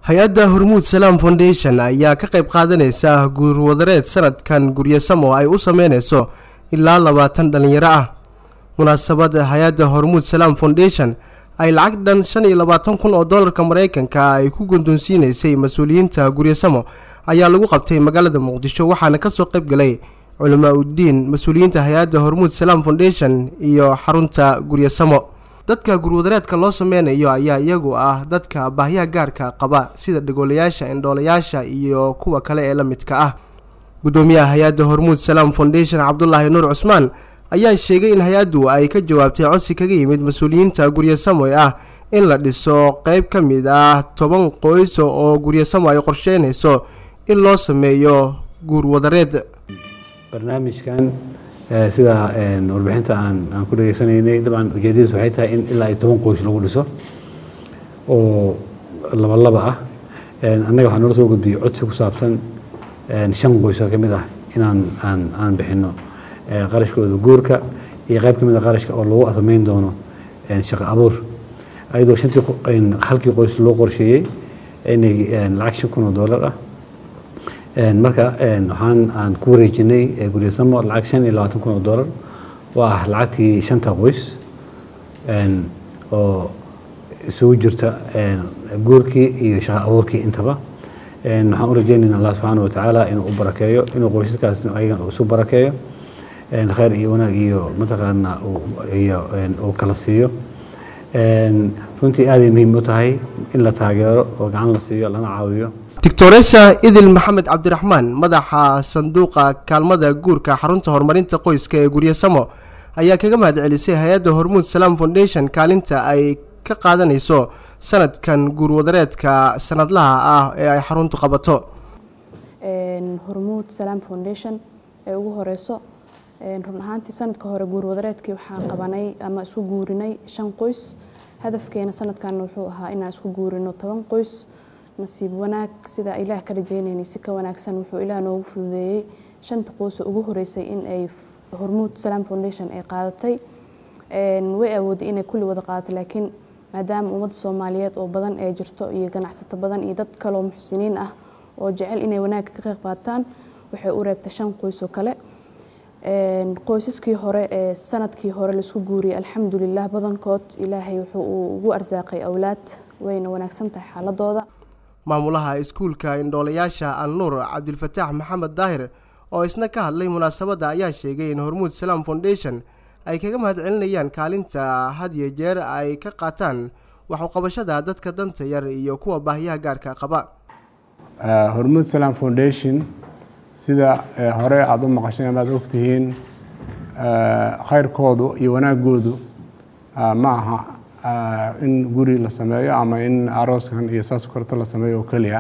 hay-adda hormuud salaam foundation ayaa ka qayb qaadanaysa guurwadareed sanadkan guryasamo ay u sameynayso ilaa labaatan dhallinyaro ah munaasabad hay-adda hormuud salaam foundation ay lacag dhan shan iyo labaatan kun oo dollarka maraykanka ay ku gundoonsiinaysay mas-uuliyiinta guryasamo ayaa lagu qabtay magaalada muqdisho waxaana kasoo qayb galay culamaa uddiin mas-uuliyiinta hay-adda hormuud salaam foundation iyo xarunta guryasamo dadka gurwadareedka loo sameynayo ayaa iyagu ah dadka baahyaha gaarka qaba sida dhagoolayaasha indhoolayaasha iyo kuwa kale ee la midka ah guddoomiyaha hay-adda hormuud salaam foundation cabdulaahi nuur cusmaan ayaa sheegay in hay-addu ay ka jawaabtay codsi kaga yimid mas-uuliyiinta guryasamo ee ah in la dhiso qeyb ka mid ah toban qoyso oo guryasamo ay qorsheynayso in loo sameeyo guurwadareed barnaamijkan sida warbixinta aan aan ku dhageysanaynay dabcan ujeedadiis waxay tahay in ilaa iyo toban qoys lagu dhiso oo laba laba ah annaga waxaa noola soo gudbiyey codsi ku saabsan shan qoys oo ka mid ah inaan aan aan bixino qarashkooda guurka iyo qayb ka mid a qarashka oo lagu samayn doono shaqo abuur ayadoo shantii halkii qoys loo qorsheeyey inay lacag shan kun oo dollar ah marka waxaan aan ku wareejinay guryasamo lacag shan iyo labaatan kun oo dollar oo ah lacagtii shanta qoys oo isugu jirta guurkii iyo shaqo abuurkii intaba waxaan u rajeynayna allah subxaana wa tacaala inuu u barakeeyo inuu qoysaskaas ayagan isu barakeeyo khayr iyo wanaag iyo mataqaana iyo uu kala siiyo runtii aaday muhiim u tahay in la taageero oo gacan la siiyo lana caawiyo doctoresa idil maxamed cabdiraxmaan madaxa sanduuqa kaalmada guurka xarunta horumarinta qoyska ee guryasamo ayaa kaga mahad celisay hay-adda hormuud salaam foundation kaalinta ay ka qaadanayso sanadkan guurwadareedka sanadlaha ah ee ay xaruntu qabato hormuud salaam foundation ee ugu horeyso run ahaantii sanadka hore guurwadareedkii waxaan qabanay ama isku guurinay shan qoys hadafkeena sanadkan wuxuu ahaa inaan isku guurino toban qoys nasiib wanaag sidaa ilaah ka rajeynaynay si ka wanaagsan wuxuu ilaah noogu fududeeyey shanta qoys ugu horeysay in ay hormuud salaam foundation ay qaadatay way awooday inay kulli wada qaadato laakiin maadaama ummadda soomaaliyeed oo badan ee jirto iyo ganacsato badan iyo dad kaloo muxsiniin ah oo jecel inay wanaagga ka qayb qaataan waxay u reebtay shan qoys oo kale qoysaskii hore ee sanadkii hore laisku guuriyey alxamdulilah badankood ilaahay wuxuu uu ugu arsaaqay awlaad wayna wanaagsan tahay xaaladooda maamulaha iskuulka indhoolayaasha alnuur cabdilfataax maxamed daahir oo isna ka hadlay munaasabadda ayaa sheegay in hormuud salaam foundation ay kaga mahad celinayaan kaalinta had iyo jeer ay ka qaataan waxuqabashada dadka danta yar iyo kuwa baahyaha gaarka qaba hormuud salaam foundation sida hore aada u maqasheen amaad ogtihiin khayrkoodu iyo wanaagoodu ma aha in guri la sameeyo ama in arooskan iyo saas korto la sameeyo oo keliya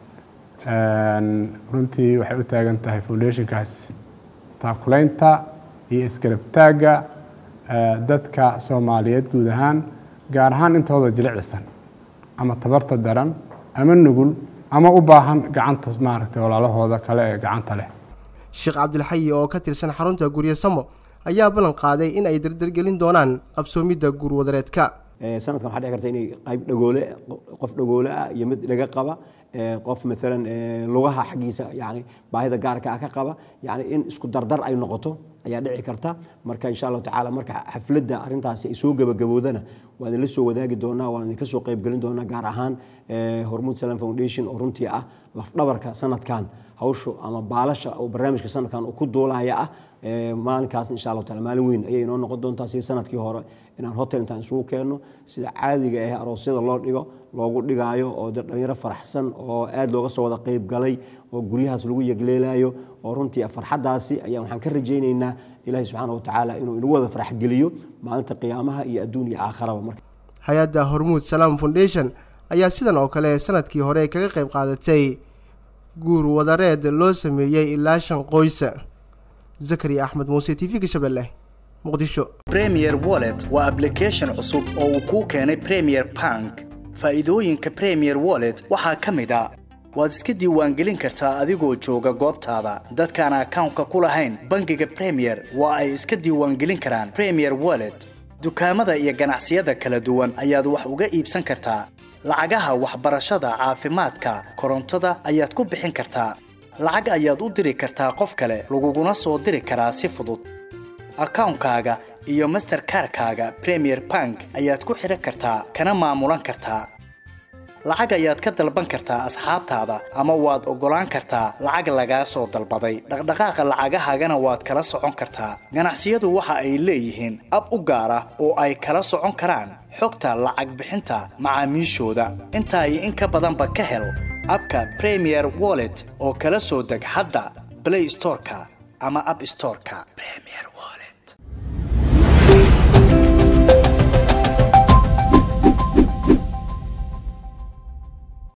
runtii waxay u taagan tahay foundationkaas taakulaynta iyo iskarabtaagga dadka soomaaliyeed guud ahaan gaar ahaan intooda jilicsan ama tabarta daran ama nugul ama u baahan gacanta maaragtay walaalahooda kale ee gacanta leh sheekh cabdilxayi oo ka tirsan xarunta guryasamo ayaa ballan qaaday in ay dardargelin doonaan qabsoomidda guurwadareedka sanadkan waxaa dhici karta inay qayb dhagoole qof dhagoole ah iyo mid dhaga qaba qof maalan lugaha xaggiisa yani baahida gaarka ah ka qaba yani in isku dardar ay noqoto ayaa dhici karta marka insha allahu tacaala marka xafladda arrintaasi ay soo gabagaboodana waan idinla soo wadaagi doonaa waan idinka soo qaybgelin doonaa gaar ahaan hormuud salam foundation oo runtii ah lafdhabarka sanadkan hawshu ama baalasha oo barnaamijka sanadkan uu ku duulaya ah maalinkaas insha allahu taala maalin weyn ayay inoo noqon doontaa sida sanadkii hore inaan hotel intaan isugu keenno sida caadiga ah aroosyada loo dhigo loogu dhigaayo oo dhalinyaro faraxsan oo aad looga soo wada qayb galay oo guryahaas lagu yegleelayo oo runtii farxaddaasi ayaa waxaan ka rajaynaynaa ilaahay subxaana watacaala inuu inagu wada faraxgeliyo maalinta qiyaamaha iyo adduun iyo aakharaba marka hay-adda hormuud salaam foundation ayaa sidan oo kale sanadkii hore kaga qayb qaadatay guur wadareed loo sameeyey ilaa shan qoys zakariya axmed muuse t v-ga shabeelle muqdisho premier wallet waa ablication cusub oo uu kuu keenay premier bank faa'iidooyinka premier wallet waxaa ka mid a waad iska diiwaangelin kartaa adigoo jooga goobtaada dadkaan akawnka ku lahayn bangiga premier waa ay iska diiwaangelin karaan premier wallet dukaamada iyo ganacsiyada kala duwan ayaad wax uga iibsan kartaa lacagaha waxbarashada caafimaadka korontada ayaad ku bixin kartaa lacag ayaad u diri kartaa qof kale laguguna soo diri karaa si fudud akawnkaaga iyo masterkarkaaga premier bank ayaad ku xidhan kartaa kana maamulan kartaa lacag ayaad ka dalban kartaa asxaabtaada ama waad oggolaan kartaa lacag lagaa soo dalbaday dhaqdhaqaaqa lacagahaagana waad kala socon kartaa ganacsiyadu waxa ay leeyihiin ab u gaar ah oo ay kala socon karaan xogta lacag bixinta macaamiishooda intaa iyo in ka badanba ka hel abka premier wallet oo kala soo deg hadda play storeka ama app storeka premier